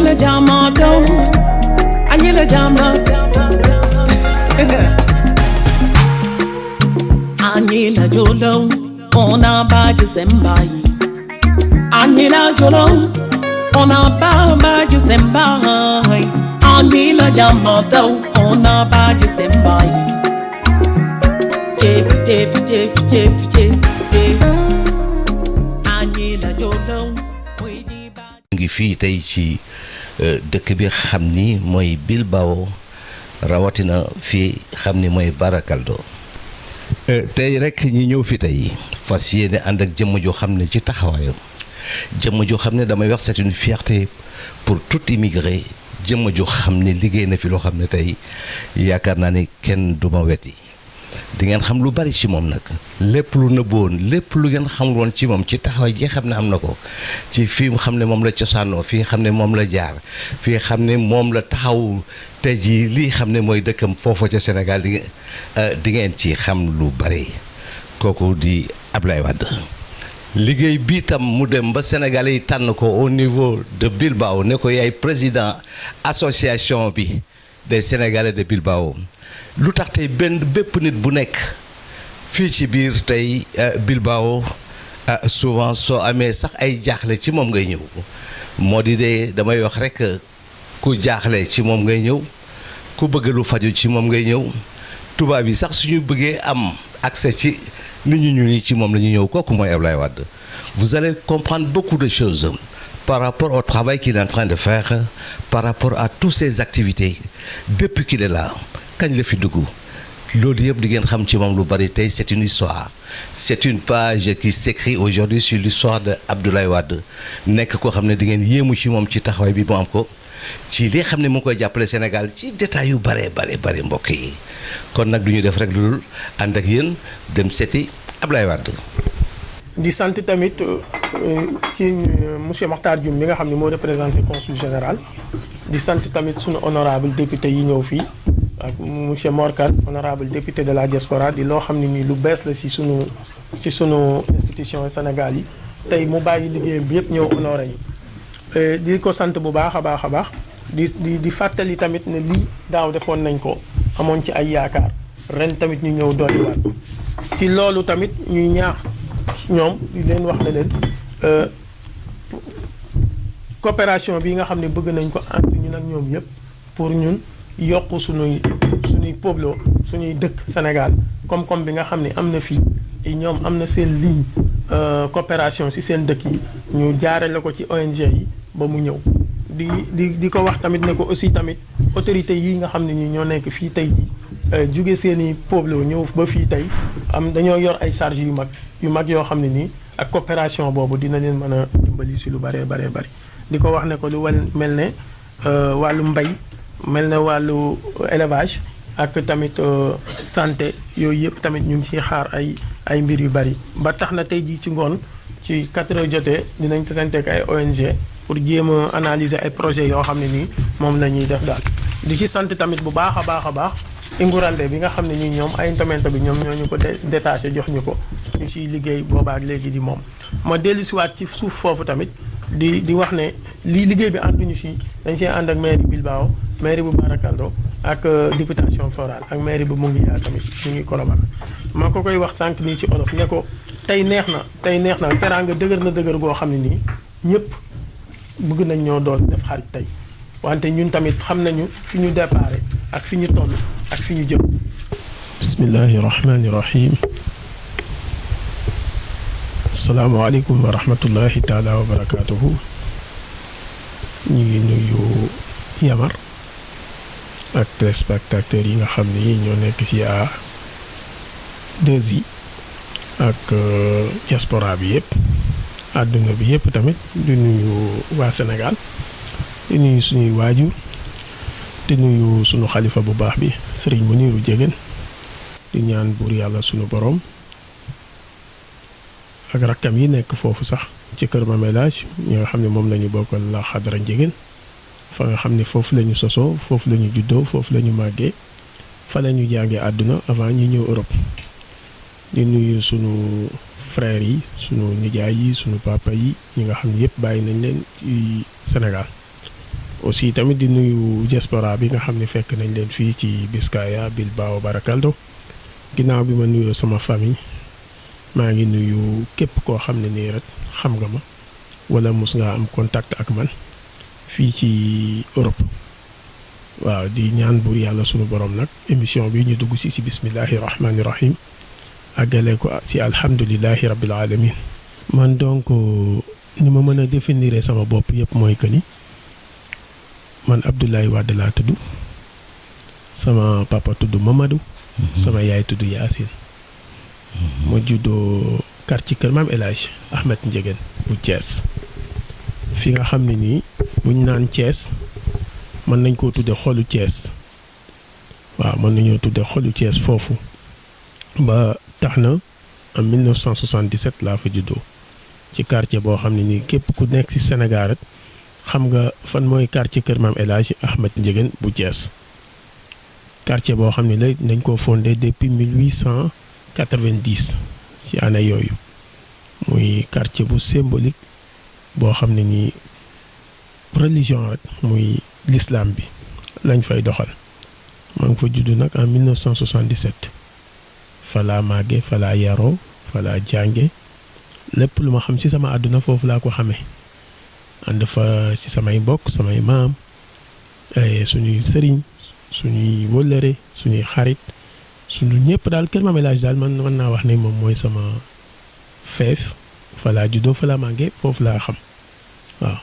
la jàmmatoo añi la jàmmatoo añi la jolow ona baji sembai añi la jolow ona ba baji sembai añi la jàmmatoo ona baji sembai jep jep jep jep jep jep añi la jolow muy di ba ngi fii tey ci euh, dëkk bi xam ni mooy Bilbao rawatina fii xam ni mooy Barakaldo Euh, tey rek ñi ñëw fi tey fas yéene ànd ak jëmm joo xam ne ci taxawaayam jëmm joo xam ne damay wax c'est une fierté pour tout immigré jëmm joo xam ne liggéey na fi loo xam ne tey yaakaar naa ni kenn du ma weti di ngeen xam lu bari ci moom nag lépp lu nëbboon lépp lu ngeen xamul woon ci moom ci taxawaay gi xam ne am na ko ci fii mu xam ne moom la cosaanoo fii xam ne moom la jaar fii xam ne moom la taxaw tey jii lii xam ne mooy dëkkam foofa ca Sénégal di ngeen di ngeen ci xam lu bari kooku di Ablaye Wade liggéey bi tam mu dem ba Sénégalais yi tànn ko au niveau de Bilbao ne ko yaay président association bi des Sénégalais de Bilbao lu tax tey benn bépp nit bu nekk fii ci biir tey Bilbao souvent soo amee sax ay jaaxle ci moom ngay ñëw moo di de damay wax rek ku jaaxle ci moom ngay ñëw ku bëgg lu faju ci moom ngay ñëw tubaab yi sax suñu bëggee am accès ci nit ñu ñuul ñi ci moom la ñu ñëw kooku mooy Ablaye Wade vous allez comprendre beaucoup de choses par rapport au travail qu'il est en train de faire par rapport à toutes ses activités depuis qu'il est là kañ la fi dugg loolu yëpp di ngeen xam ci moom lu bari tey c'est une histoire c'est une page qui s'écrit aujourd'hui sur l'histoire de Abdoulaye Wade nekk koo xam ne di ngeen yéemu ci moom ci taxawaay bi mu am ko ci li xam ne mu ngi koy jàppale Sénégal ci détails yu bare bare bare mbokk yi kon nag du ñu def rek lu dul ànd ak yéen dem seeti Abdoulaye Wade di sant tamit ci monsieur Makhtar Dioum mi nga xam ne moo représenté consul général di sant tamit sunu honorable député yi ñëw fii ak monsieur Morkat honorable député de la diaspora di loo xam ne nii lu bees la ci sunu ci sunu institution Sénégal yi tey mu bàyyi liggéeyam bi yëpp ñëw honoré yi di ko sant bu baax a baax a baax di di di fàttali tamit ne lii daaw defoon nañ ko amoon ci ay yaakaar ren tamit ñu ñëw dolliwaat ci loolu tamit ñuy ñaax ñoom di leen wax ne leen coopération bi nga xam ne bëgg nañ ko entre ñun ak ñoom yëpp pour ñun yokk suñuy suñuy pueblo suñuy dëkk Sénégal koom-koom bi nga xam ne am na fii ñoom am na seen ligne coopération ci seen dëkk yi ñu jaarale ko ci ONG yi ba mu ñëw di di di ko wax tamit ne ko aussi tamit autorités yi nga xam ne ñi ñoo nekk fii tey jii jóge seeni pueblo ñëw ba fii tey am dañoo yor ay charges yu mag yu mag yoo xam ne nii ak coopération boobu dina leen mën a dimbali ci lu baree baree bari di ko wax ne ko lu wal mel ne wàllu mbay mel ne wàllu élevage ak tamit santé yooyu yëpp tamit ñu ngi ciy xaar ay ay mbir yu bari ba tax na tey jii ci ngoon ci 4 heures jotee dinañ tasanteek ay ONG pour jéem a analyser ay projets yoo xam ne nii moom la ñuy def daal di ci sant tamit bu baax a baax a baax Ingurande bi nga xam ne ñi ñoom ay intomento bi ñoom ñoo ñu ko détaché jox ñu ko ñu ciy liggéey boobaak léegi di moom ma dellu siwaat ci suuf foofu tamit di di wax ne lii liggéey bi ànduñu si dañ see ànd ak mairie Bilbao mairie bu Barakaldo ak députation florale ak mairie bu Mungiya tamit ñu ngi collaborer ma ko koy wax sànq nii ci olof ne ko tey neex na tey neex na teraanga dëgër na dëgër goo xam ne nii ñëpp bëgg nañ ñoo doon def xarit tey wante ñun tamit xam nañu fi ñu déparé ak fi ñu toll ak fi ñu jëm bismillahi rahmani rahim asalaamaaleykum wa rahmatullahi taala wa barakaatuhu ñu ngi nuyu Yamar ak téléspectateurs yi nga xam ni ñoo nekk ci à 2i ak diaspora bi yëpp àdduna bi yëpp tamit di nuyu waa Sénégal di nuyu suñuy waajur di nuyu sunu xalifa bu baax bi sëriñ Muniru Jégéen di ñaan buur yàlla sunu borom ak rakkam yi nekk foofu sax ci kër Mamelage ñi nga xam ne moom la ñu bokkal la xadara njegéen fa nga xam ne foofu la ñu sosoo foofu la ñu juddoo foofu la ñu màggee fa la ñu jàngee àdduna avant ñi ñëw Europe di nuyu sunu frères yi sunu nijaay yi sunu papa yi ñi nga xam ne yëpp bàyyi nañ leen ci Sénégal aussi tamit di nuyu diaspora bi nga xam ne fekk nañ leen fii ci Biscaya Bilbao Barakaldo ginnaaw bi ma nuyoo sama famille maa ngi nuyu képp koo xam ne nii rek xam nga ma wala mus nga am contact ak man fii ci Europe waaw di ñaan buur yàlla sunu borom nag émission bi ñu dugg si si bismillahi rahmaani rahim àggale ko si alhamdulilahi rabbil alamin man donc ni ma mën a définir sama bopp yëpp mooy que ni man Abdoulaye Wade laa tudd sama papa tudd Mamadou. sama yaay tudd Yacine. ma juddoo quartier Kër Maam El Hadj Ahmed Ndiéguène bu Thiès. fi nga xam ne nii buñ naan Thiès mën nañ koo tudde xolu Thiès waaw mën nañoo tudde xolu Thiès foofu ba tax na en 1977 laa fa juddoo ci quartier boo xam ne nii képp ku nekk ci Sénégal rek xam nga fan mooy quartier Kër Maam El Hadj Ahmed Ndiéguène bu Thiès quartier boo xam ne la dañ koo fondé depuis 1890 ci année yooyu muy quartier bu symbolique boo xam ne nii religion rek muy l'islam bi lañ fay doxal maa ngi fa judd nag en 1977 fa laa màgge fa laa yaroo fa laa jànge lépp lu ma xam ci sama àdduna foofu laa ko xamee ànd fa ci samay mbokk samay maam suñuy sëriñ suñuy wëllëre suñuy xarit suñu ñëpp daal Kër Maam El Hadj daal man mën naa wax ne moom mooy sama feef fa laa juddoo fa laa màgge foofu laa xam waaw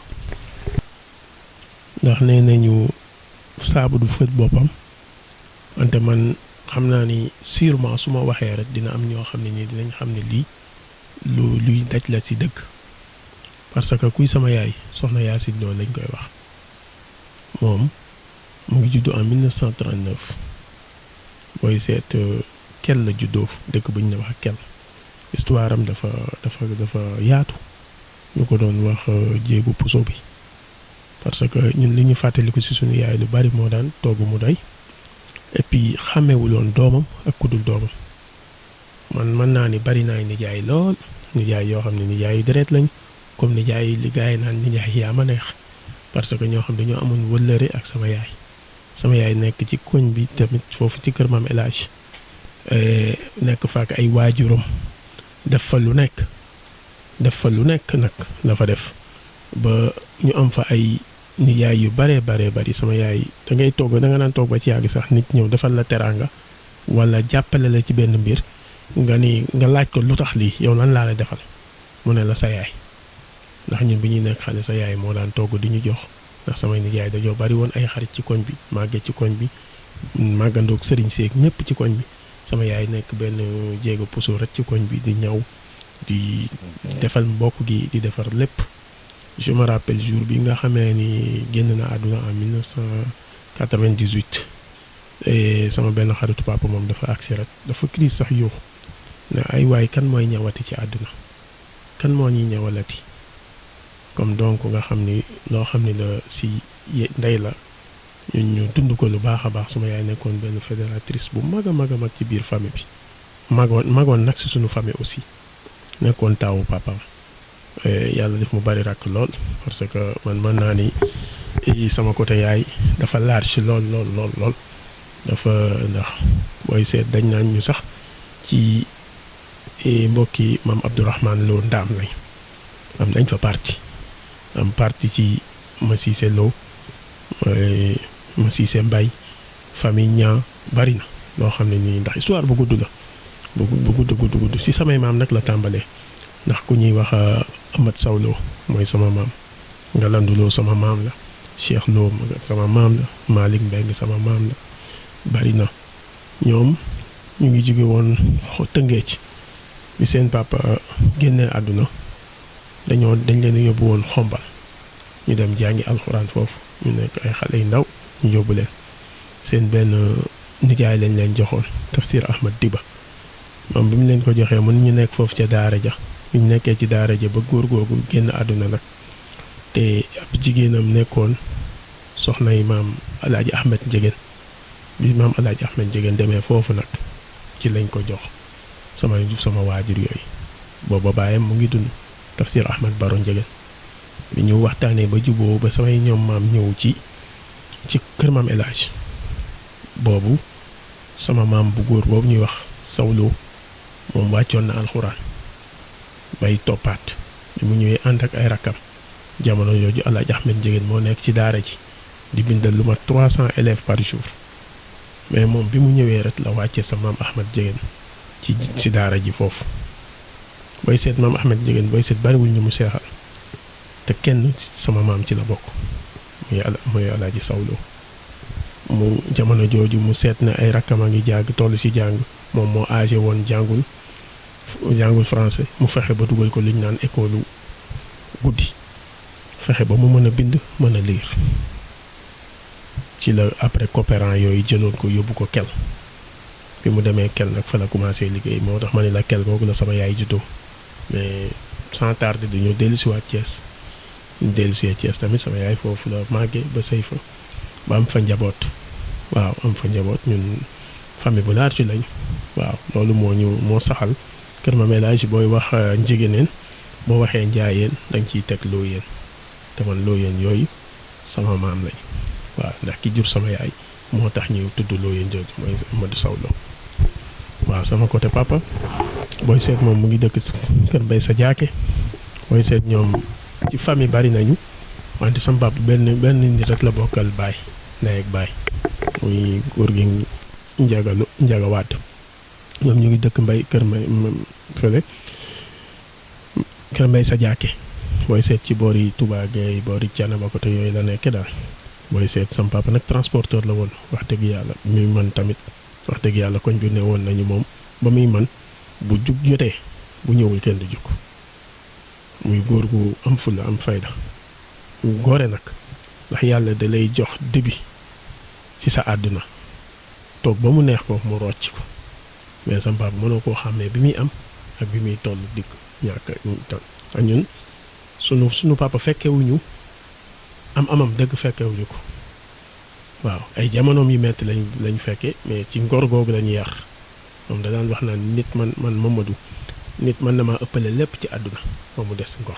ndax nee nañu saabu du fët boppam wante man xam naa ni sûrement su ma waxee rek dina am ñoo xam ne nii dinañ xam ne lii lu luy daj la ci dëgg parce que kuy sama yaay soxna Yacine Lo lañ koy wax moom mu ngi juddu en 1939 booy seet kel la juddoo dëkk bu ñu ne wax kel histoire am dafa dafa dafa yaatu ñu ko doon wax jéegu puso bi parce que ñun li ñu fàttaliku ci suñu yaay lu bari moo daan togg mu doy et puis xàmmewuloon doomam ak kudul doomam man mën naa ni bari naa nijaay lool nijaay yoo xam ne nijaay yu deret lañ comme nijaay li gars yi naan nijaay yaa ma neex parce que ñoo xam dañoo amoon wëllëre ak sama yaay sama yaay nekk ci koñ bi tamit foofu ci kër maam El Hadj nekk fa ak ay waajuram def fa lu nekk def fa lu nekk nag la fa def ba ñu am fa ay nijaay yu baree baree bari sama yaay da ngay togg da nga naan toog ba ci yàgg sax nit ñëw defal la teraanga wala jàppale la ci benn mbir nga ni nga laaj ko lu tax lii yow lan laa la defal mu ne la sa yaay ndax ñun bi ñuy nekk xale sa yaay moo daan togg di ñu jox ndax samay nijaay dañoo bari woon ay xarit ci koñ bi màggee ci koñ bi màggandoog sëriñ seeg ñëpp ci koñ bi sama yaay nekk benn jéego puso rek ci koñ bi di ñaw di defal mbokk gi di defar lépp je me rappelle jour bi nga xamee ni génn na àdduna en 1998 et sama benn xaritu papa moom dafa agsi rek dafa crise sax yuux ne ay waay kan mooy ñawati ci àdduna kan moo ñuy ñawalati comme donc nga xam ni loo xam ni la si ndey la ñun ñu dund ko lu baax a baax suma yaay nekkoon benn fédératrice bu mag a mag a mag ci biir famille bi magoon magoon nag si suñu famille aussi nekkoon taawu papaam yàlla def mu bari rakk lool parce que man mën naa ni sama côté yaay dafa large lool lool lool lool dafa ndax booy seet dañ naan ñu sax ci mbokki maam Abdourahman Lo ndaam lañ am nañ fa parti am parti ci Massissé Lo Massissé Mbay famille ñaa bari na loo xam ne nii ndax histoire bu gudd la bu bu gudd gudd gudd si samay maam nag la tàmbalee ndax ku ñuy wax Amat Sawlo mooy sama maam Ngalandu Lo sama maam la Cheikh Lo sama maam la Malick Mbeng sama maam la bari na ñoom ñu ngi jóge woon Tëngéej bi seen papa génnee àdduna dañoo dañ leen a yóbbu woon xombal ñu dem jàngi alxuraan foofu ñu nekk ay xale yu ndaw ñu yóbbu leen seen benn nijaay lañ leen joxoon tafsir Ahmad Diba moom bi mu leen ko joxee mën ñu nekk foofu ca daara ja bi ñu nekkee ci daara ja ba góor googu génn àdduna nag te ab jigéenam nekkoon soxna yi maam alaaji Ahmed Ndiéguène bi maam alaaji Ahmed Ndiéguène demee foofu nag ci lañ ko jox sama sama waajur yooyu booba baayam mu ngi dund tafsir Ahmad Baro Ndiéguène bi ñu waxtaanee ba juboo ba samay ñoom maam ñëw ci ci kër maam El Hadj boobu sama maam bu góor boobu ñuy wax sawloo moom wàccoon na alxuraan bay toppaat bi mu ñëwee ànd ak ay rakkam jamono jooju El Hadj Ahmed Ndiéguène moo nekk ci daara ji di bindal lu ma 300 élèves par jour mais moom bi mu ñëwee rek la wàccee sa maam Ahmed Ndiéguène ci ci daara ji foofu booy seet maam Ahmed Ndiéguène booy seet bariwul ñu mu seexal te kenn sama maam ci la bokk muy ala muy alaaji sawloo mu jamono jooju mu seet na ay rakkam a ngi jàng toll ci jàng moom moo âgé woon jàngul jàngul français mu fexe ba dugal ko li ñu naan école guddi fexe ba mu mën a bind mën a lire ci la après coopérant yooyu jëloon ko yóbbu ko kel bi mu demee kel nag fa la commencé liggéey moo tax ma ne la kel googu la sama yaay juddoo mais sans tarder dañoo dellusiwaat Thiès ñu dellusee Thiès tamit sama yaay foofu la màggee ba sëy fa ba am fa njaboot waaw am fa njaboot ñun famille bu large lañ waaw loolu moo ñu moo saxal kër ma ménage booy wax njigéeneen boo waxee njaayeen da nga ciy teg looyeen te man looyeen yooyu sama maam lañ waaw ndax ki jur sama yaay moo tax ñu tudd looyeen jooju mooy Amadou Sow Lo waaw sama côté papa booy seet moom mu ngi dëkk kër Mbay sa jaake booy seet ñoom ci famille bari nañu wante sama papa benn benn nit rek la bokkal baay ndey ak baay muy góor gi njagalu njagawaat ñoom ñu ngi dëkk mbay kër mbay fële kër mbay sa jaake booy seet ci boori Touba Gueye boori Thiénaba côté yooyu la nekk daal booy seet sama papa nag transporteur la woon wax dëgg yàlla muy man tamit wax dëgg yàlla koñ bi ne woon nañu moom ba muy man bu jug jotee bu ñëwul kenn du jug muy góor gu am fulla am fayda góore nag ndax yàlla da lay jox début ci sa àdduna toog ba mu neex ko mu rocc ko mais sama papa mënoo koo xàmmee bi muy am ak bi muy toll dikk ñàkk ak ñun sunu sunu papa fekkewuñu am amam dëgg fekkewuñu ko waaw ay jamonoom yu metti lañ lañ fekke mais ci ngor googu lañu yar moom da daan wax naan nit man man Mamadou nit mën na maa ëppale lépp ci àdduna ba mu des ngor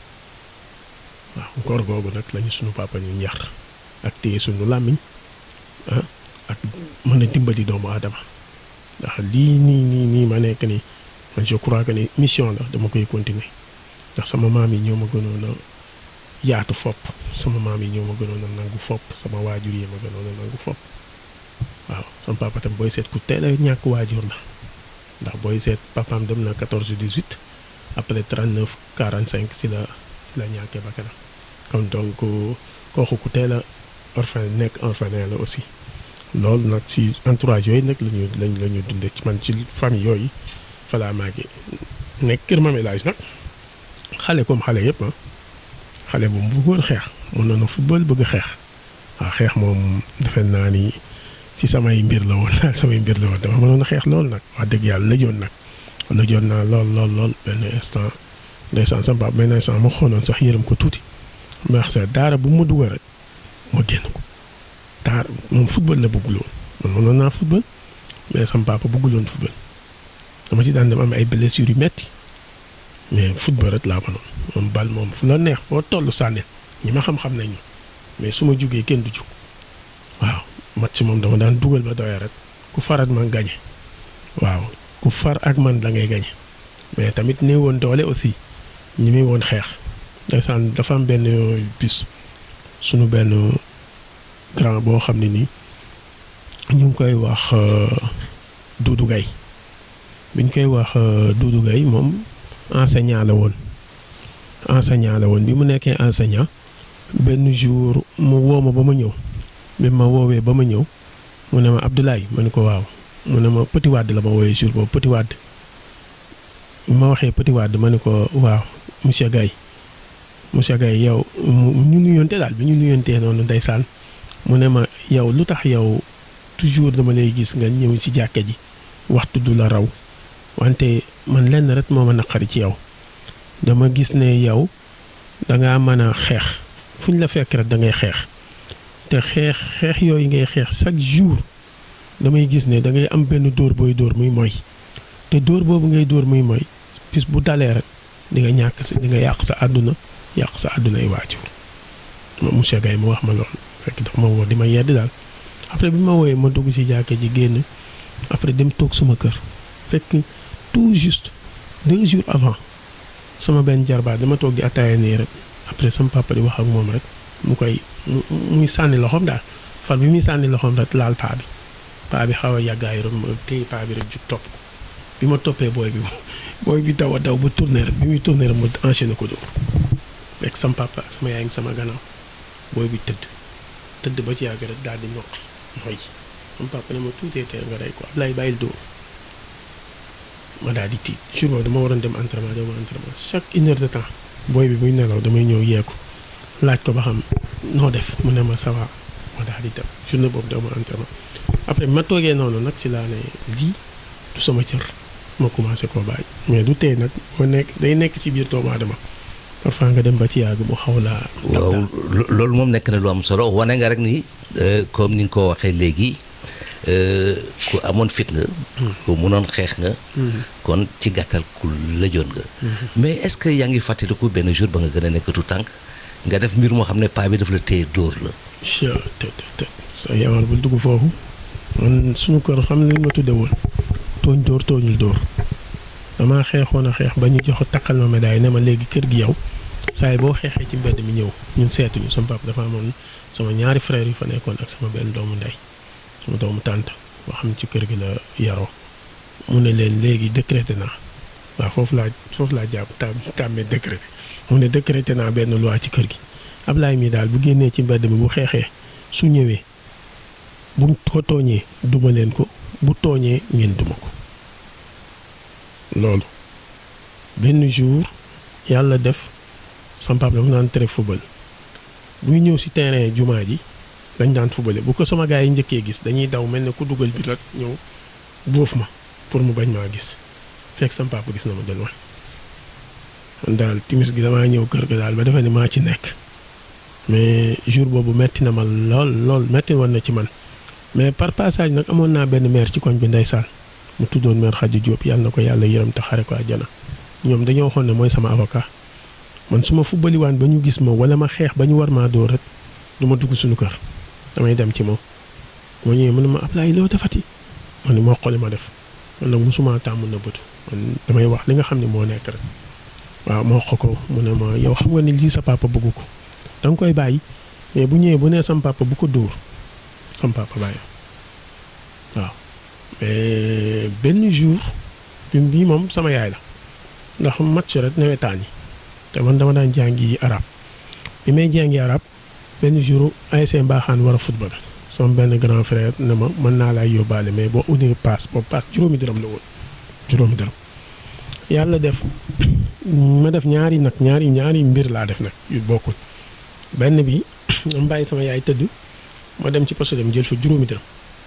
waaw ngor googu nag lañu sunu papa ñu yar ak téye sunu làmmiñ ah ak mën a dimbali doomu aadama ndax lii nii nii nii ma nekk nii man je crois que ni mission la dama koy continuer ndax sama maam yi ñoo ma gënoon a yaatu fopp sama maam yi ñoo ma gënoon a nangu fopp sama waajur yi ma gënoon a nangu fopp waaw sama papa tam booy seet ku teel a ñàkk waajur la ndax booy seet papaam dem na 14 18 après 39 45 si la si la ñàkkee ba kanam kon donc kooku ku teel a orphelin nekk orphelin la aussi loolu nag ci entourage yooyu nag lañu lañ la ñu dundee ci man ci famille yooyu fa laa màggee nekk kër Mame El Hadj nag xale comme xale yëpp ah xale bu mu bëggoon xeex mën na football bëgg xeex waaw xeex moom defe naa ni si samay mbir la woon daal samay mbir la woon dama mënoon a xeex lool nag wax dëgg yàlla lëjoon nag lëjoon naa lool lool lool benn instant ndeysaan sama papa benn instant ma xoonoon sax yërëm ko tuuti ma wax sa daara bu ma dugal rek ma génn ko daara moom football la bëgguloon man mënoon naa football mais sama papa bëgguloon football dama si daan dem am ay blessures yu metti mais football rek laa mënoon moom bal moom fu la neex foo toll sànnil ñi ma xam-xam nañ mais su ma jugee kenn du jug waaw match moom dama daan dugal ba doyee rek ku farat man gañe waaw ku far ak man da ngay gañe mais tamit néew woon doole aussi ñi muy woon xeex ndeysaan dafa am benn bis sunu benn grand boo xam ne nii ñu ngi koy wax Doudou Gaye bi ñu koy wax Doudou Gaye moom enseignant la woon enseignant la woon bi mu nekkee enseignant benn jour mu woo ma ba ma ñëw bi ma woowee ba ma ñëw mu ne ma Abdoulaye ma ne ko waaw mu ne ma Petit Wade la ma woowee jour boobu Petit Wade bi ma waxee Petit Wade ma ne ko waaw monsieur Gaye monsieur Gaye yow ñu nuyonte daal bi ñu nuyontee noonu ndeysaan mu ne ma yow lu tax yow toujours dama lay gis nga ñëw ci jàkka ji waxtu du la raw wante man lenn rek moo ma naqari ci yow dama gis ne yow dangaa mën a xeex fu ñu la fekk rek da ngay xeex te xeex xeex yooyu ngay xeex chaque jour damay gis ne da ngay am benn dóor booy dóor muy mooy te dóor boobu ngay dóor muy mooy bis bu dalee rek di nga ñàkk sa di nga yàq sa àdduna yàq sa àdduna ay waajur ma monsieur Gaye mu wax ma loolu fekk dafa ma woo di ma yedd daal après bi ma wooyee ma dugg ci jàkka ji génn après dem toog suma kër fekk tout juste deux jours avant sama benn jarbaat dama toog di ataaya nii rek après sama papa di wax ak moom rek mu koy mu muy sànni loxoom daal far bi muy sànni loxoom rek laal paa bi paa bi xaw a yàggaay rek ma téye paa bi rek jug topp ko bi ma toppee booy bi booy bi daw a daw ba tourné rek bi muy tourné rek ma enchaîné ko dóor rek sama papa ak sama yaay ngi sama gannaaw booy bi tëdd tëdd ba ci yàgg rek daal di ñoqi mooy sama papa ne ma tuutee tee nga rey ko Ablaye bàyyil dóor ma daal di tiit jour boobu dama waroon dem entraînement dama entraînement chaque une heure de temps booy bi muy nelaw damay ñëw yeeku laaj ko ba xam noo def mu ne ma ça va ma daal di dem journée boobu dama entraînement après bi ma toogee noonu nag ci laa ne lii du sama cër ma commencé koo bàyyi mais du tey nag boo nekk day nekk ci biir doomu aadama parfois nga dem ba ci yàgg mu xaw laa. waaw lo- loolu moom nekk na lu am solo wane nga rek ni euh, comme ni nga ko waxee léegi euh, ku amoon fit nga. ku munoon xeex nga. kon ci gàttal ku lëjoon nga. mais est-ce que yaa ngi fàttaliku benn jour ba nga gën a nekk tout tànk nga def mbir moo xam ne paa bi daf la téye dóor la. Chia te te te sa yamal bul dugg foofu man suñu kër xam ne li ma tudde woon tooñ dóor tooñul dóor damaa xeexoon a xeex ba ñu jox takkal ma médaille ne ma léegi kër gi yow saa yi boo xeexee ci mbedd mi ñëw ñun seetuñu sama papa dafa amoon sama ñaari frère yu fa nekkoon ak sama benn doomu ndey sama doomu tànt boo xam ne ci kër gi la yaroo mu ne leen léegi décrété naa waaw foofu laa foofu laa jàpp tam tàmmee décrété mu ne décrété naa benn loi ci kër gi Ablaye mi daal bu génnee ci mbedd mi bu xeexee su ñëwee bu ko tooñee duma leen ko bu tooñee ngeen duma ko loolu benn jour yàlla def sama papa dafa naan tere football buy ñëw si terrain jumaa ji dañ daan footballé bu ko sama gars yi njëkkee gis dañuy daw mel ne ku dugal bi rek ñëw bóof ma pour mu bañ maa gis fekk sama papa gis na ma del wax man daal timis gi damaa ñëw kër ga daal ba defe ne maa ci nekk mais jour boobu metti na ma lool lool metti woon na ci man mais par passage nag amoon naa benn maire ci koñ bi ndeysaan mu tuddoon maire Khady Diop yàlla na ko yàlla yërëm te xare ko àjjana ñoom dañoo waxoon ne mooy sama avocat man su ma fubbaliwaan ba ñu gis ma wala ma xeex ba ñu war maa dóor rek du ma dugg suñu kër damay dem ci moom moo ñëwee mu ne ma Ablaye loo defati man ni moo xoli ma def man nag mosuma tàmm na bëtu man damay wax li nga xam ne moo nekk rek waaw moo xo ko mu ne ma yow xam nga ni lii sa papa bëggu ko da nga koy bàyyi mais bu ñëwee bu nee sam papa bu ko dóor sam papa bàyyi waaw mais benn jour bi bii moom sama yaay la ndax match rek nawetaan yi te man dama daan jàngi arab bi may jàngi arab benn jour ASC Mbaxaan war a football sama benn grand frère ne ma mën naa laay yóbbaale mais boo unee paas boobu paas juróomi dërëm la woon juróomi dërëm yàlla def ma def ñaari nag ñaari ñaari mbir laa def nag yu bokkul benn bi ma bàyyi sama yaay tëdd ma dem ci poste dem jël fa juróomi dërëm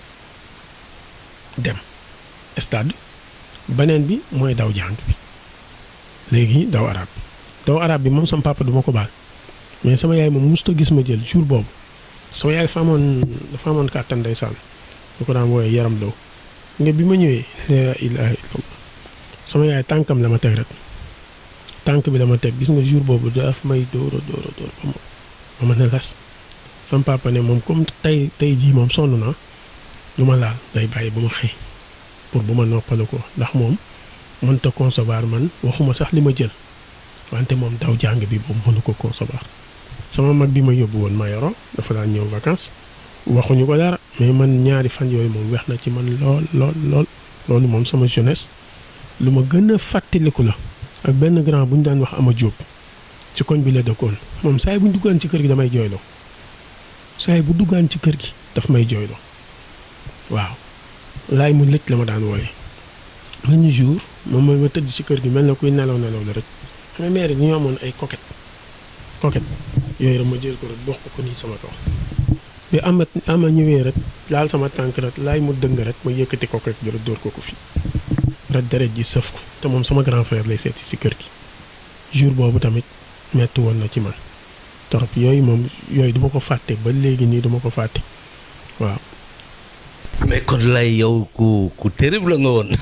dem stade beneen bi mooy daw jàng bi léegi daw arab bi daw arab bi moom sama papa duma ko baal mais sama yaay moom mosut a gis ma jël jour boobu sama yaay dafa amoon dafa amoon kàttan ndeysaan lu ko daan wooyee yaram daw nga bi ma ñëwee la ilaha illallah sama yaay tànkam la ma teg rek tànk bi la ma teg gis nga jour boobu daf may dóora dóora dóor ba ma ba ma ne las sama papa ne moom comme tey tey jii moom sonn naa lu ma laal day bàyyi ba ma xëy pour bu ma noppalu ko ndax moom mënta concevoir man waxuma sax li ma jël wante moom daw jàng bi boobu mënu ko concevoir sama mag bi ma yóbbu woon ma yoro dafa daan ñëw vacances waxuñu ko dara mais man ñaari fan yooyu moom weex na ci man lool lool lool loolu moom sama jeunesse lu ma gën a fàttaliku la ak benn grand bu ñu daan wax ama jóob ci koñ bi la dëkkoon moom saa yi bu ñu duggaan ci kër gi damay jooyloo saa yi bu duggaan ci kër gi daf may jooyloo waaw laay mu lëj la ma daan wooye benn jour moom mooy ma tëdd ci kër gi mel na kuy nelaw nelaw la rek xam nga maire yi ñu amoon ay coquette coquette yooyu rek ma jël ko rek dox ko ko nii sama kaw bi ama ama ñëwee rek laal sama tànk rek laay mu dëng rek ma yëkkati coquette bi rek dóor ko ko fii rek deret ji sëf ko te moom sama grand frère lay seeti si kër gi jour boobu tamit metti woon na ci man torop yooyu moom yooyu duma ko fàtte ba léegi nii duma ko fàtte waaw mais kon lay yow ku ku terrible nga woon.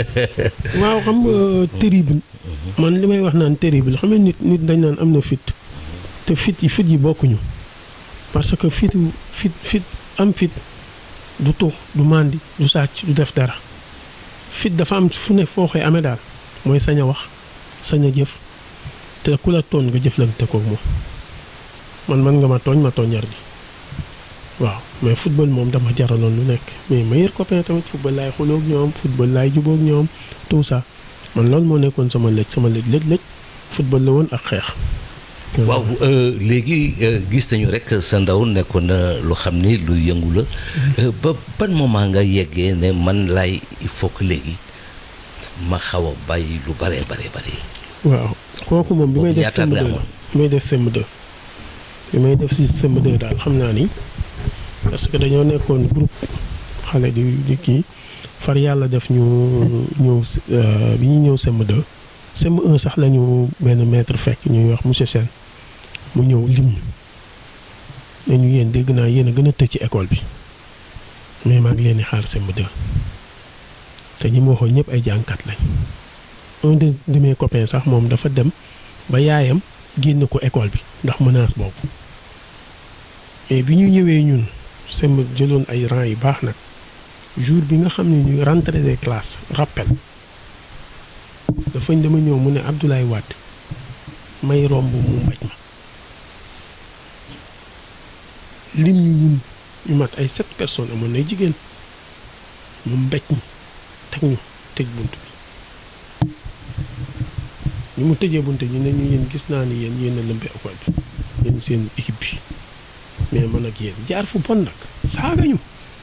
waaw xam nga terrible man li may wax naan terrible xam nga nit nit dañ naan am na fit te fit yi fit yi bokkuñu parce que fitu fit fit am fit du tux du màndi du sàcc du def dara fit dafa am fu ne foo koy amee daal mooy sañ a wax sañ a jëf te ku la tooñ nga jëflante koog moom man man nga ma tooñ ma tooñar ji waaw mais football moom dama jaraloon lu nekk mais meilleur copain tamit football laay xuloog ñoom football laay jubóog ñoom tout ça man loolu moo nekkoon sama lëj sama lëj lëj lëj football la woon ak xeex. waaw léegi gis nañu rek sa ndaw nekkoon na lu xam ni lu yëngu la ba ban moment nga yeggee ne man laay il faut que léegi ma xaw a bàyyi lu bare bare bare. waaw kooku moom bi may def ñaata at nga CM2 amoon? bi may def CM2 bi may def si CM2 daal xam naa ni parce que dañoo nekkoon groupe xale di di kii far yàlla def ñu ñëw si- euh, bi ñu ñëw CM2 CM1 sax la ñu benn maître fekk ñuy wax monsieur Sène mu ñëw lim ñu ne ñu yéen dégg naa yéen a gën a tëj ci école bi mais maa ngi leen di xaar CM2 te ñi ma waxoon ñëpp ay jànkat lañ. un de de mes copains sax moom dafa dem ba yaayam génn ko école bi ndax menace boobu mais bi ñu ñëwee ñun semb jëloon ay rang yu baax nag jour bi nga xam ne ñu rentrée des classes rappel dafañ dama ñëw mu ne Abdoulaye Wade may romb mu mbaj ma lim ñu ñun ñu mat ay sept personnes amoon nay jigéen mu mbéj ñi teg ñu tëj bunt bi ñu mu tëjee bunte ñu ne ñu yéen gis naa ni yéen yéen a lëmbe école bi yéen seen équipe bi mais man ak yéen jaar fu bon nag saaga ñu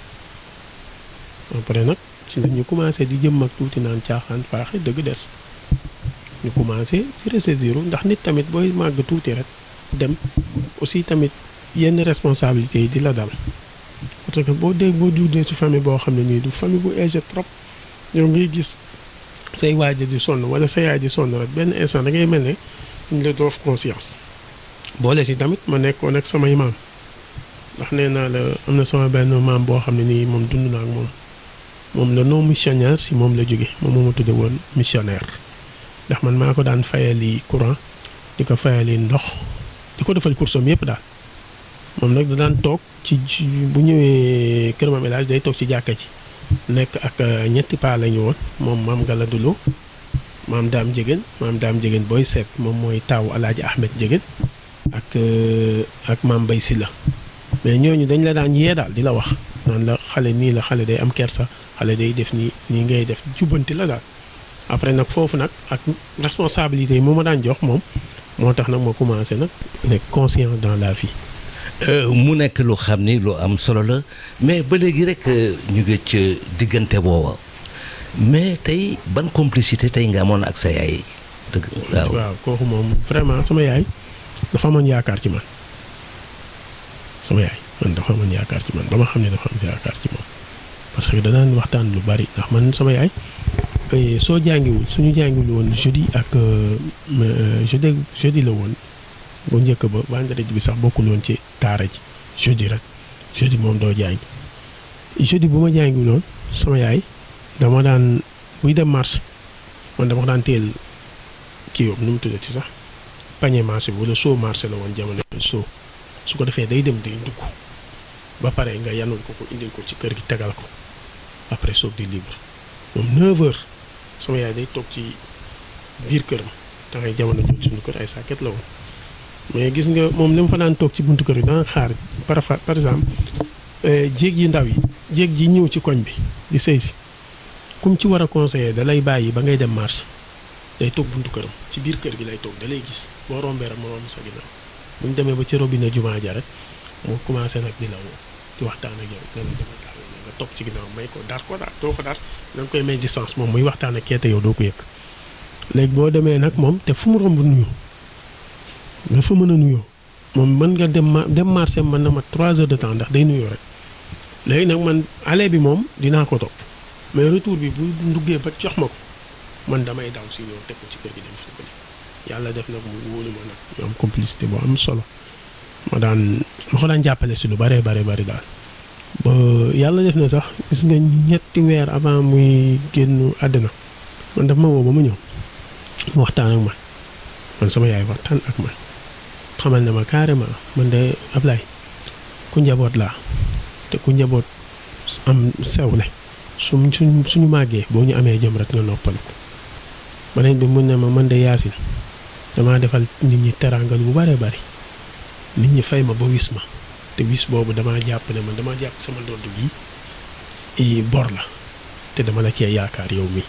après nag ci la ñu commencé di jëm ak tuuti naan caaxaan faaxe dëgg des ñu commencé ci ressaisir ndax nit tamit booy màgg tuuti rek dem aussi tamit yenn responsabilités yi di la dal parce que boo dégg boo juddee ci famille boo xam ne nii du famille bu âgé trop yow ngay gis say waaj di sonn wala sa yaay di sonn rek benn instant da ngay mel ne ñu la doof conscience boole si tamit ma nekkoon ak samay maam ndax nee naa la am na sama benn maam boo xam ne nii moom dund naa ak moom moom la non missionnaire si moom la jóge moom moo ma tudde woon missionnaire ndax man maa ko daan fayali courant di ko fayali ndox di ko defal kursam yëpp daal moom nag da daan toog ci ci bu ñëwee Kër Mame El Hadj day toog ci jàkka ji nekk ak euh, ñetti paa la ñu woon moom maam Galadoulo maam Daam Jégéen maam Daam Jégéen booy seet moom mooy taawu Alaaji Ahmed Jégéen ak euh, ak maam Mbay Silla mais ñooñu dañ la daan yee daal di la wax naan la xale nii la xale day am kersa xale day def nii nii ngay def jubbanti la daal après nag foofu nag ak responsabilité yi mu ma daan jox moom moo tax nag ma commencé nag nekk conscient dans la vie Euh, mu nekk lu xam ni lu am solo la mais ba léegi rek euh, ñu ngi ca diggante booba mais tey ban complicité tey nga amoon ak sa yaay dëgg waaw waaw kooku moom vraiment sama yaay dafa amoon yaakaar ci man sama yaay man dafa amoon yaakaar ci man ba ma xam ne dafa am yaakaar ci moom parce que danaan waxtaan lu bari ndax man sama yaay eh, soo jàngiwul suñu jàngiwul woon jeudi ak euh, euh, jeudi jeudi la woon bu njëkk ba vendredi bi sax bokkul woon ci daara ji jeudi rek jeudi moom doo jàngi jeudi bu ma jàngiwul woon sama yaay dama daan buy dem marché man dama ko daan teel kii yooyu nu mu tuddati sax pañe marché bi wala soo marché la woon jamono yooyu soo su ko defee day dem day dugg ba pare nga yanul ko ko indil ko ci kër gi tegal ko après soog di libre moom 9h sama yaay day toog ci biir kër ma da ngay jamono jooju suñu kër ay sàkket la woon mais gis nga moom li mu fa daan toog ci buntu kër yi daan xaar par par exemple eh, jéeg yi ndaw yi jéeg ji ñëw ci koñ bi di sëy si kum ci war a conseiller da lay bàyyi ba ngay dem marché day toog buntu këram ci biir kër gi lay toog da lay gis boo rombee rek mu romb sa ginnaaw bu ñu demee ba ci robinet jumaa ja rek mu commencé nag di la woo di waxtaan ak yow ne la dama tax nga topp ci ginnaaw may ko dar ko daal doo ko dar da nga koy may distance moom muy waxtaan ak keete yow doo ko yëg léegi boo demee nag moom te fu mu romb nuyu dafa mën a nuyoo moom mën nga dem ma dem marché mën na ma 3 heures de temps ndax day nuyoo rek léegi nag man aller bi moom dinaa ko topp mais retour bi bu nduggee ba jox ma ko man damay daw si ñëw teg ko ci kër gi dem sukkali yàlla def nag mu wóolu ma nag ñu am complicité bu am solo ma daan ma ko daan jàppale si lu bare bare bari daal ba yàlla def na sax gis nga ñetti weer avant muy génn àddina man daf ma woo ba ma ñëw mu waxtaan ak man man sama yaay waxtaan ak man xamal ne ma carrément man de Ablaye ku njaboot laa te ku njaboot am sewle suñ suñ suñu màggee boo ñu amee jëm rek nga noppalu ko beneen bi mun ne ma man de yaasin damaa defal nit ñi teraangal bu bare bari nit ñi fay ma ba wis ma te wis boobu damaa jàpp ne man damaa jàpp sama ndodd bi i bor la te dama la cee yaakaar yow mi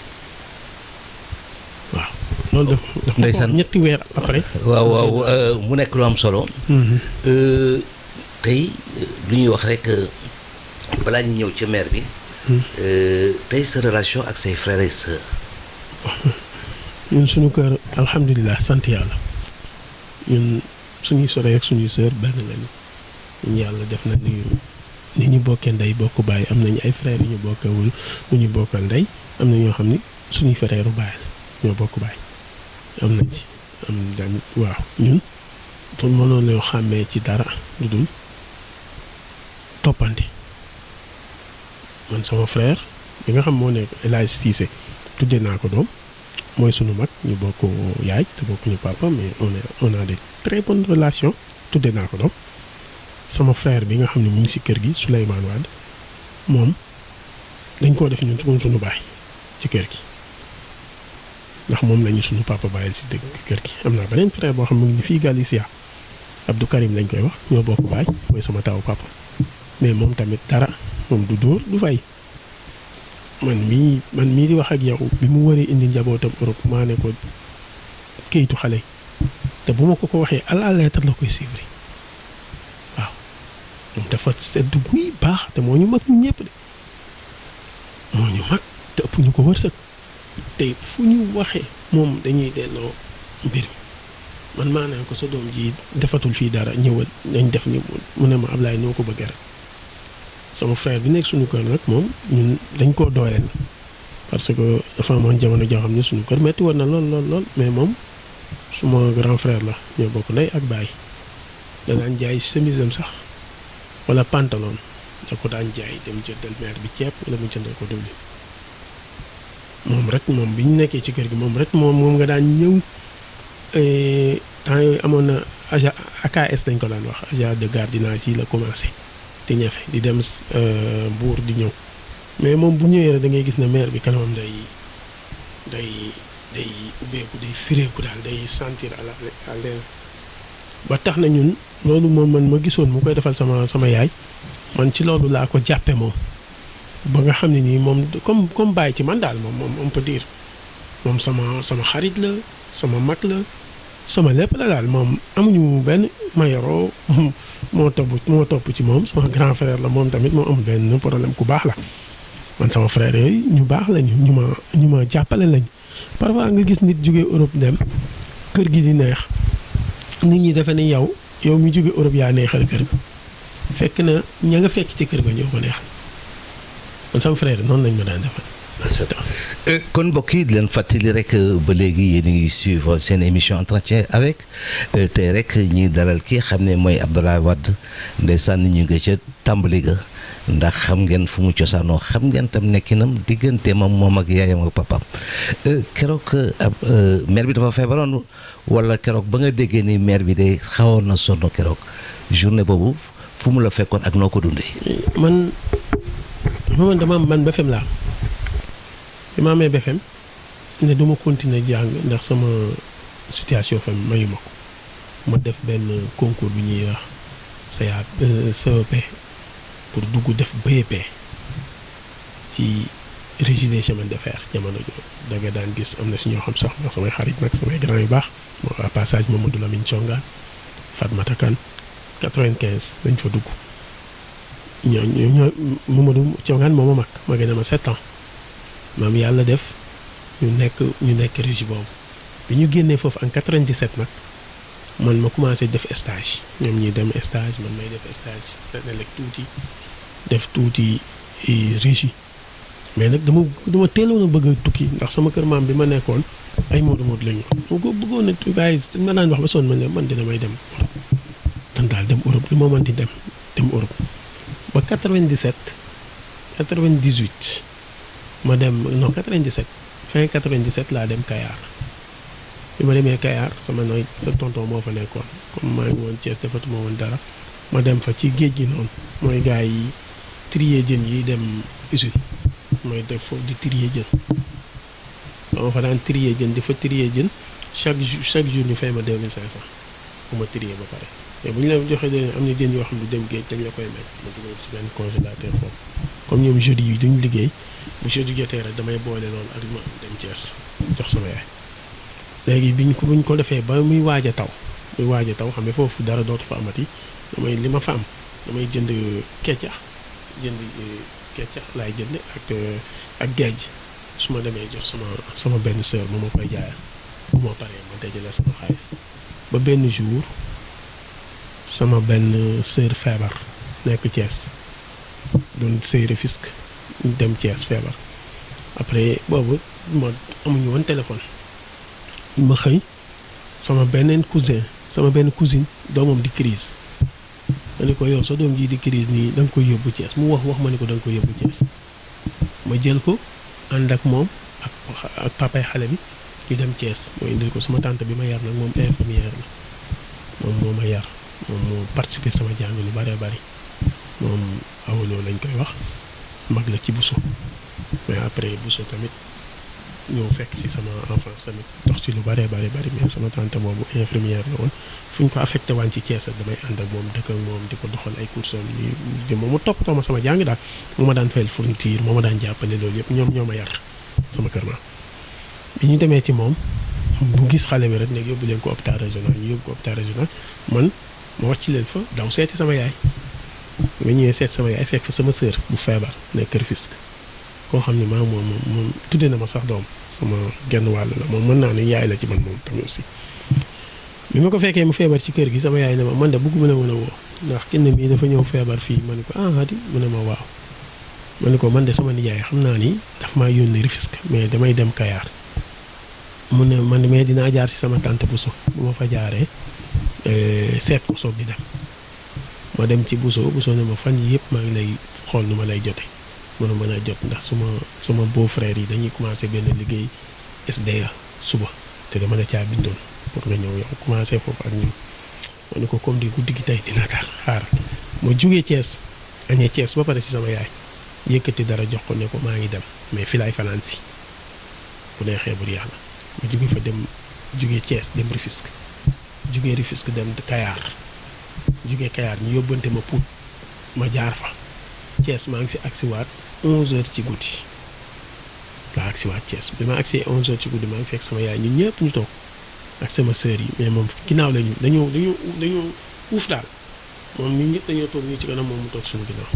waaw loolu daf daf ma ko Ndeysaan. wax ñetti weer après waaw waaw euh, mu nekk lu am solo Mhm. Euh, tey euh, lu ñuy wax rek euh, balaa ñu ñëw ci maire bi euh, tey sa relation ak say frères et sœurs ñun suñu kër alhamdulilah sant yàlla ñun suñuy sore ak suñuy sœur benn lañu ñun yàlla def na ni ni ñu bokkee ndey bokk baay am nañu ay frères yu ñu bokkewul lu ñu bokkal ndey am na ñoo xam ni suñuy frère u baay la ñoo bokk baay am nañ ci am tamit waaw ñun pour mënoon ñoo xàmmee ci dara lu dul toppante man sama frère bi nga xam moo nekk El Hadj Cissé tuddee naa ko doom mooy sunu mag ñu bokk yaay te bokkuñu papa mais on est on a des très bonnes relations tuddee naa ko doom sama frère bi nga xam ne mu ngi si kër gi Souleymane Wade moom dañ koo def ñun suñu sunu baay ci kër gi ndax moom lañu sunu papa bàyyil si dëgg kër gi am naa beneen frère boo xam ne mu ngi fii Galicia Abdou Karim lañ koy wax ñoo bokk baay mooy sama taw papa mais moom tamit dara moom du dóor du fay man mii man mii di wax ak yow bi mu waree indi njabootam Europe maa ne ko kayitu xale yi te bu ma ko ko waxee à la lettre la koy suivre waaw moom dafa sedd guy baax te moo ñu mag ñu ñëpp de moo ñu mag te ëpp ñu ko wërsëg te fu ñu waxee moom dañuy delloo mbir mi man maa ne ko sa doom ji defatul fii dara ñëwal dañ def ni mu ne ma Ablaye noo ko bëggee rek sama frère bi nekk suñu kër nag moom ñun dañ koo dooleel parce que dafa amoon jamono joo xam ne suñu kër metti woon na lool lool lool mais moom suma grand frère la ñoo bokk ndey ak baay danaan jaay chemise am sax wala pantalon da ko daan jaay dem jëndal mère bi ceeb wala mu jëndal ko diwlin moom rek moom bi ñu nekkee ci kër gi moom rek moom moom nga daan ñëw eh, temps yooyu amoon na agent AKS dañ ko daan wax agent de gardiennage yi la commencé di ñafe di dem euh, buur di ñëw mais moom bu ñëwee rek da ngay gis ne maire bi kanamam day day day ubbeeku day fireeku daal day sentir à la à l'aise ba tax na ñun loolu moom man ma gisoon mu koy defal sama sama yaay man ci loolu laa ko jàppe moom ba nga xam ne nii moom comme comme bàyyi ci man daal moom moom on peut dire moom sama sama xarit la sama mag la sama lépp la daal moom amuñu benn mayoro moo topp moo topp ci moom sama grand frère la moom tamit moo amul benn problème ku baax la man sama frère yooyu ñu baax lañu ñu ma ñu ma jàppale lañu parfois nga gis nit jóge Europe dem kër gi di neex nit ñi defe ne yow yow mi jóge Europe yaa neexal kër ga fekk na ña nga fekk ci kër ga ñoo ko neexal man sama frère noonu lañ ma daan defal Euh, kon mbokk yi di leen fàttali rek euh, ba léegi yéen a ngi suivre seen émission entretien avec euh, tey rek ñuy dalal kii xam ne mooy Abdoulaye Wade ndeysaan ñu ngi ca tàmbali ga ndax xam ngeen fu mu cosaanoo xam ngeen tam nekkinam diggante moom moom ak yaayam ak papaam Euh, keroog ab maire bi dafa feebaroon wala keroog ba nga déggee ni maire bi day xawoon na sonn keroog journée boobu fu mu la fekkoon ak noo ko dundee. man man dama man BFM laa bi ma amee BFM ne duma continuer jàng ndax sama situation fam mayu ma ko ma def benn concours bi ñuy wax CA CEP pour dugg def BEP ci régie des chemins de fer jamono jooju da nga daan gis am na si ñoo xam sax ndax samay xarit nag samay grand yu baax moo à passage Mamadou Lamine Thiongaan Fatmata Kane 95 dañ fa dugg ñoo ñoo ñoo Mamadou Thiongaan moo ma mag ma gën a ma 7 ans maam yàlla def ñu nekk ñu nekk régie boobu bi ñu génnee foofu en 97 nag man ma commencé def stage ñoom ñuy dem stage man may def stage Senelec tuuti def tuuti régie mais nag dama dama teeloon a bëgg a tukki ndax sama kër maam bi ma nekkoon ay moodu moodu lañu moo ko bëggoon a gars yi dañ ma daan wax ba sonn man leen man dina may dem Europe dan daal dem Europe li ma mën di dem dem Europe ba 97 98 ma dem non 97 fin 97 laa dem Kayar bi ma demee Kayar sama nooy tonton moo fa nekkoon comme maa ngi woon Thiès defatuma woon dara ma dem fa ci géej gi noonu mooy gars yi trier jën yi dem usine mooy def foofu di trier jën dama fa daan trier jën di fa trier jën chaque jour chaque jour ñu fay ma 2500 bu ma trier ba pare mais bu ñu la joxee de am na jën yoo xam ne dem géej dañ la koy may ma dugal ci benn congélateur foofu comme ñoom jeudi yi duñ liggéey bu jeudi jotee rek damay boole loolu ak ma dem Thiès jox sama yaay léegi biñ ko buñ ko defee ba muy waaj a taw muy waaj a taw xam ne foofu dara dootu fa amati damay li ma fa am damay jënd keccax jënd keccax laay jënd ak ak géej su ma demee jox sama sama benn sœur bu ma koy jaayal bu ma paree ma dajale sama xaalis ba benn jour sama benn sœur feebar nekk Thiès doon sëy Rufisque dem Thiès feebar après boobu ma amuñu woon téléphone ma xëy sama beneen cousin sama benn cousine doomam di crise ma ne ko yow sa doom jii di crise nii da nga koy yóbbu Thiès mu wax wax ma ne ko da nga koy yóbbu Thiès ma jël ko ànd ak moom ak ak papay xale bi ñu dem Thiès moo indil ko sama tante bi ma yar nag moom infirmière la moom moo ma yar moom moo participé sama jàng lu bëree bëri moom awaloo lañ koy wax mag la ci Bousso mais après Bousso tamit ñëw fekk ci sama enfance tamit dox ci lu bëree bëri bëri mais sama tante boobu infirmière la woon fu ñu ko affecté waan ci Thiès damay ànd ak moom dëkk ak moom di ko doxal ay courses yi di moom mu toppatoo ma sama jàng daal moo ma daan fayal fourniture moo ma daan jàppale loolu yëpp ñoom ñoo ma yar sama kër ma bi ñu demee ci moom bu gis xale bi rek ne yóbbu leen ko hôpital régional ñu yóbbu ko hôpital régional man ma wax ci leen fa daw seeti sama yaay ba ñëwee seet sama yaay fekk sama sœur bu feebar nekk kër Fisk koo xam ne maa moom moom moom tuddee na ma sax doom sama genn wàll la moom mën naa ne yaay la ci man moom tamit aussi bi ma ko fekkee mu feebar ci kër gi sama yaay ne ma man de bëgguma la mën a woo ndax kenn mii dafa ñëw feebar fii ma ne ko ah di mu ne ma waaw ma ne ko man de sama nijaay xam naa ni daf maa yónni Rufisque mais damay dem Kayaar mu ne man mais dinaa jaar ci sama tante Bousso bu ma fa jaaree seet ko soog di dem ma dem ci Bousso Bousso ne ma fan yi yëpp maa ngi lay xool nu ma lay jote mënu mën a jot ndax suma sama beau frère yi dañuy commencé benn liggéey SDA suba te dama la caa bindoon pour nga ñëw yow commencé foofu ak ñun ma ne ko comme di guddi gi tey dina kaar xaaral ma jugee Thiès añee Thiès ba pare ci sama yaay yëkkati dara jox ko ne ko maa ngi dem mais fi laay fanaan si bu neexee bur yàlla ma jugee fa dem jugee Thiès dem Rufisque jugee Rufisque dem Kayaar jugee Kayaar ñu yóbbante ma Pout ma jaar fa Thiès maa ngi fi agsiwaat 11h ci guddi laa agsiwaat Thiès bi ma agsee 11h ci guddi maa ngi fekk sama yaay ñun ñëpp ñu toog ak sama sœur yi mais moom ginnaaw la ñu dañoo dañoo dañoo uuf daal moom ñun ñëpp dañoo toog ñu ci kanam moom mu toog suñu ginnaaw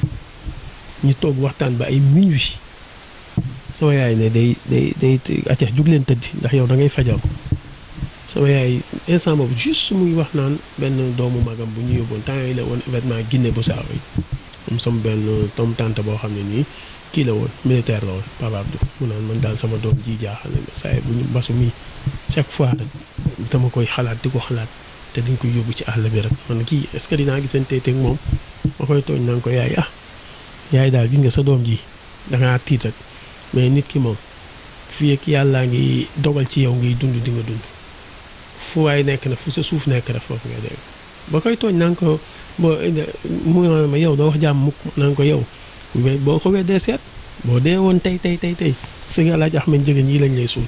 ñu toog waxtaan ba ay minuit sama yaay ne day day day accax jug leen tëddi ndax yow da ngay fajaru sama yaay instant boobu juste muy wax naan benn doomu magam bu ñu yóbboon temps yooyu la woon événement Guinée Bissau yi am sama benn tom tante boo xam ne nii kii la woon militaire la woon Papa Abdou mu naan man daal sama doom ji jaaxal na saa yi bu ñu mbasu mi chaque fois rek dama koy xalaat di ko xalaat te dañ koy yóbbu ci àll bi rek man kii est-ce que dinaa gisante teg moom ma koy tooñ naan ko yaay ah yaay daal gis nga sa doom ji dangaa tiit rek mais nit ki moom fii ak yàllaa ngi dogal ci yow ngay dund di nga dund fu waay nekk na fu sa suuf nekk rek foofu ngay dégg ba koy tooñ naan ko boo mu ma yow doo wax jàmm mukk naan ko yow boo ko weddee seet boo dee woon tey tey tey tey sëñ Alaaji Ahmed Njëgën yi lañ lay suul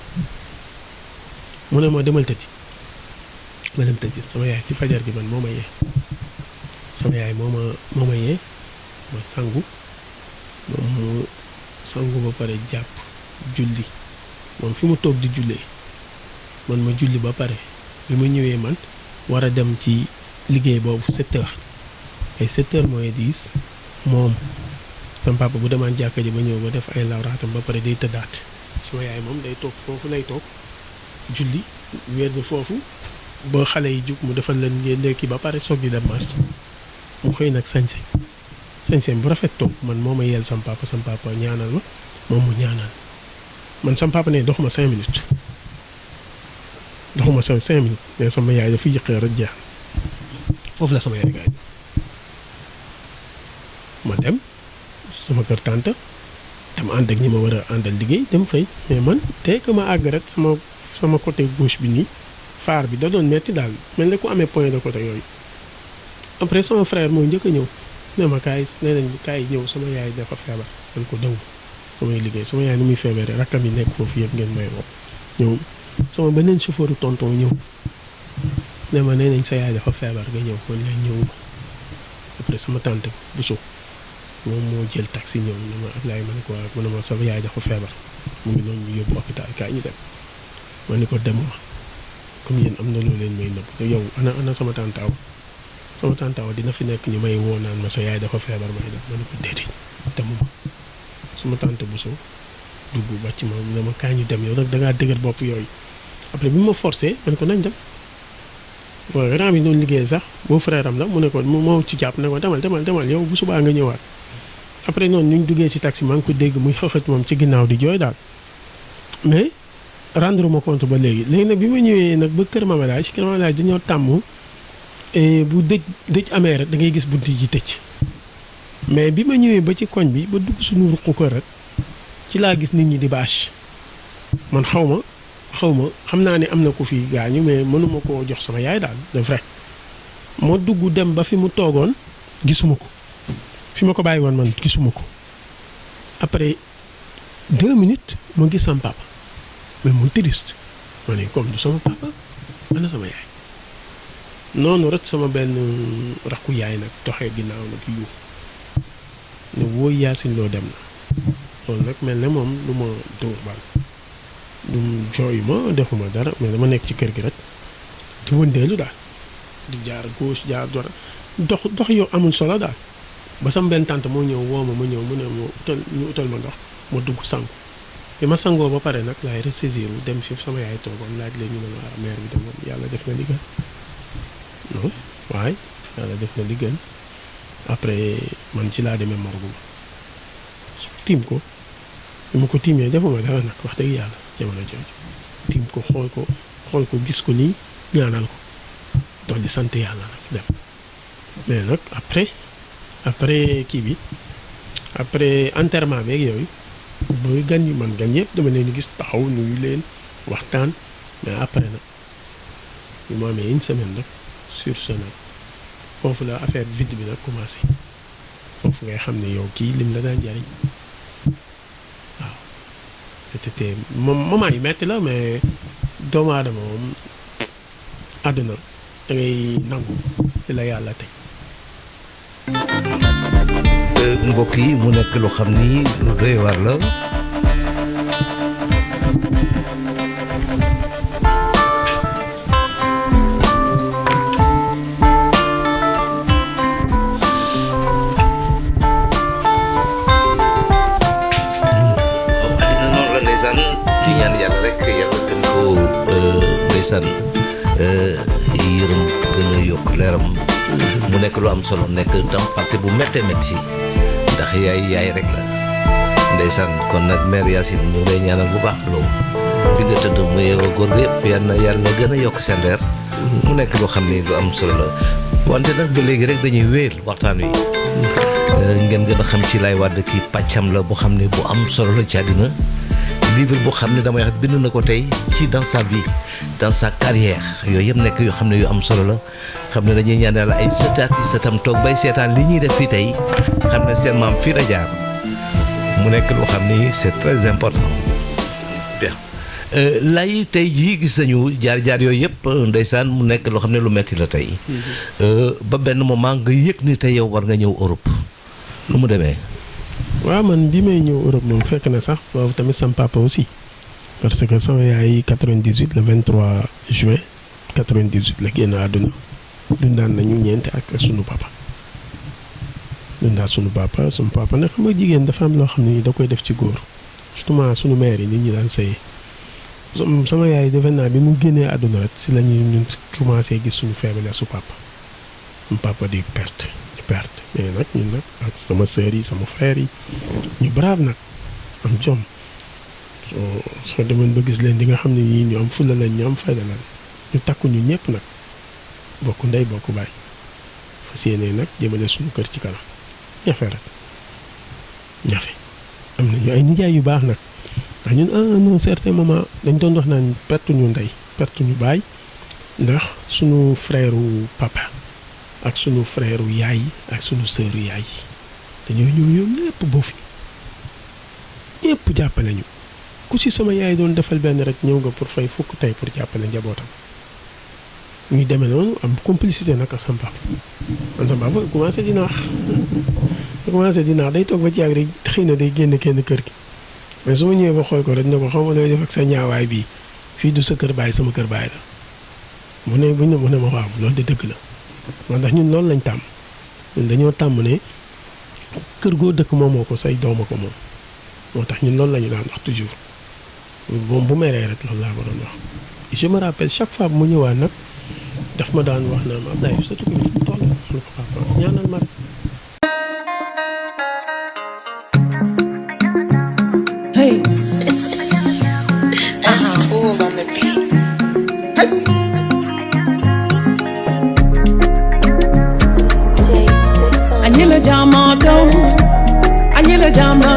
mu ne ma demal tëddi ma dem tëddi sama yaay ci fajar gi man moo ma yee sama yaay moo ma moo ma yee ma sangu moom mu sangu ba pare jàpp julli moom fi mu toog di jullee man ma julli ba pare bi ma ñëwee man war a dem ci liggéey boobu 7 heures ay 7 heures mooy 10 moom sama papa bu demaan jàkka ji ba ñëw ba def ay lawraatam ba pare day tëddaat sama yaay moom day toog foofu lay toog julli weer bi foofu ba xale yi jug mu defal leen ngeen ndekki ba pare soog di dem marché mu xëy nag sañse sañse bu rafet toog man moo ma yeel sama papa sama papa ñaanal ma moom mu ñaanal man sama papa ne doxuma cinq minutes doxuma sa cinq minutes mais sama yaay dafa yëqee rek jeex foofu la sama yaay gaañu ma dem sama kër tante dem ànd ak ñi ma war a àndal liggéey dem fay mais man dès que ma àgg rek sama sama côté gauche bi nii faar bi da doon metti daal mel ne ku amee point de côté yooyu après sama frère moo njëkk a ñëw ne ma kaay nee nañ kaay ñëw sama yaay dafa feebar man ko dew samay liggéey sama yaay ni muy feebaree rakkam yi nekk foofu yëpp ngeen may woo ñëw sama beneen chauffeur tonton ñëw ne ma nee nañ sa yaay dafa feebar nga ñëw man leen ñëw après sama tante Bousso moom moo jël taxi ñëw ne ma Ablaye ma ne ko waaw mu ne ma sama yaay dafa feebar mu ngi noonu ñu yóbbu hôpital kaay ñu dem ma ne ko demuma comme yéen am na loo leen may nëbb te yow ana ana sama tantaaw sama tantaaw dina fi nekk ñu may woo naan ma sa yaay dafa feebar may dem ma ne ko déedéet demuma suma tante Bousso dugg bàcc ma ne ma kaay ñu dem yow nag da ngaa dëgër bopp yooyu après bi ma forcé ma ne ko nañ dem waaw grand bi doon liggéey sax boo frère am la mu ne ko moo ci jàpp ne ko demal demal demal yow bu subaa nga ñëwaat après noonu ñu duggee ci taxi maa ngi ko dégg muy xëxët moom ci ginnaaw di jooy daal mais rendre ma compte ba léegi léegi nag bi ma ñëwee nag ba Kër Mamadage Kër Mamadage dañoo tàmm bu dëj dëj amee rek da ngay gis bunt ji tëj mais bi ma ñëwee ba ci koñ bi ba dugg suñu ruq ko rek ci laa gis nit ñi di bâche man xaw ma xaw ma xam naa ne am na ku fi gaañu mais mënuma koo jox sama yaay daal de vrai moo dugg dem ba fi mu toogoon gisuma ko fi ma ko bàyyi woon man gisuma ko après deux minutes ma gis sama papa mais mu triste ma ne comme du sama papa ana sama yaay noonu rek sama benn rakku yaay nag doxee ginnaaw nag yu ne wóoy yaasin loo dem na loolu nag mel ne moom lu ma dóor bal du jooyu ma defuma dara mais dama nekk ci kër gi rek di wëndeelu daal di jaar gauche jaar droite dox dox yow amul solo daal ba sama benn tante moo ñëw woo ma ma ñëw mu ne ma utal ñu utal ma ndox ma dugg sangu bi ma sangoo ba pare nag laay ressaisir dem fi sama yaay toogoon laaj leen ñu ne ma mère bi dem yàlla def na li gën non waaye yàlla def na li gën après man ci laa demee morgu ma tiim ko bi ma ko tiimee defuma dara nag wax dëgg yàlla jamono jooju tiim ko xool ko xool ko gis ko nii ñaanal ko dox di sant yàlla nag dem mais nag après après kii bi après enterrement beeg yooyu booy gan yi man gan yëpp dama leen di gis taxaw nuyu leen waxtaan mais après nag bi mu amee une semaine nag sur ce nag foofu la affaire vide bi nag commencé foofu ngay xam ne yow kii lim la daan jariñ waaw c'était moom moment yi metti la mais doomu aadama moom àdduna da ngay nangu di la yàlla teg mbokk yi mu nekk lu xam ni lu doy waar la addina noonu la ndeysaan di ñaan yàlla rek yàlla gën ko ndeysaan yërëm gën a yokk leeram mu nekk lu am solo nekk tam parti bu méttee métti ndax yaay yaay rek la ndeysaan kon nag mère Yacine ñu ngi lay ñaanal bu baax loo fi nga tëdd mu yeewoo góor gi yëpp yal na yàlla gën a yokk seen leer mu nekk loo xam ni lu am solo la wante nag ba léegi rek dañuy wéyal waxtaan wi ngeen gën a xam ci Laye Wade kii pàccam la boo xam ne bu am solo la ci àddina livre boo xam ne damay wax bind na ko tey ci dans sa vie dans sa carrière yooyu yëpp nekk yoo xam ne yu am solo la xam ne dañuy ñaan yàlla ay sëtaat yi sëtam toog bay seetaan li ñuy def fii tey xam ne seen maam fii la jaar mu nekk loo xam ni c'est très important bien lay tey jii gis nañu jaar-jaar yooyu yëpp ndeysaan mu nekk loo xam ne lu metti la tey ba benn moment nga yëg ni tey yow war nga ñëw Europe lu mu demee waaw man bi may ñëw Europe moom fekk na sax boobu tamit sam papa aussi parce que sama yaay 98 le 23 juin 98 la génn àdduna dundaan nañu ñeenti ak sunu papa dundaan sunu papa sunu papa nag xam nga jigéen dafa am loo xam ne da koy def ci góor justement sunu mère yi nit ñi daan sëyee sama yaay defe naa bi mu génnee àdduna rek si la ñuy ñun commencé gis suñu faiblesse su papa sunu papa di perte di perte mais nag ñun nag ak sama sœur yi sama frère yi ñu brave nag am jom soo soo demoon ba gis leen di nga xam ne ñii ñu am fulla lañ ñu am fayda lañ ñu takku ñu ñëpp nag bokk ndey bokk baay fas yéene nag jëmale suñu kër ci kanam ñafe rek ñafe am nañu ay nijaay yu baax nag ndax ñun à un certain moment dañ doon wax naan perte ñu ndey perte ñu baay ndax sunu frère papa ak sunu frère yaay ak sunu sœur yaay dañoo ñëw ñoom ñëpp boo fi ñëpp jàppale ñu ku ci sama yaay doon defal benn rek ñëw nga pour fay fukk tey pour jàppale njabootam ñuy demee noonu am complicité nag ak sama papa man sama papa commencé di naax commencé di naax day toog ba ci yàgg rek xëy na day génn kenn kër gi mais su ma ñëwee ba xool ko rek ne ko xaw ma looy def ak sa ñaawaay bii fii du sa kër baay sama kër baay la mu ne bu ñu mu ne ma waaw loolu de dëgg la moo tax ñun loolu lañ tàmm ñun dañoo tàmm ne kër goo dëkk moomoo ko say dooma ko moom moo tax ñun loolu la ñu daan wax toujours moom bu meree rek loolu laa ko doon wax je me rappelle chaque fois bu mu ñëwaat nag daf ma daan wax naa ma Abdoulaye sa tukki bi fu mu toll ma ne ko papa ñaanal ma rek Hey, That's cool on the beat. Jay Sticks on anyị la jama daw anyị la jama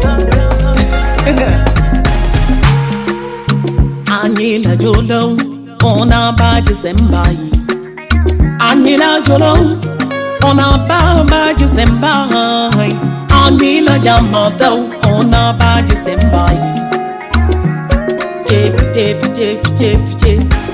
anyị la jolo ona ba December yi anyị la jolo ona ba ba December yi anyị la jama daw ona ba December yi Jep, jep, jep, jep, jep.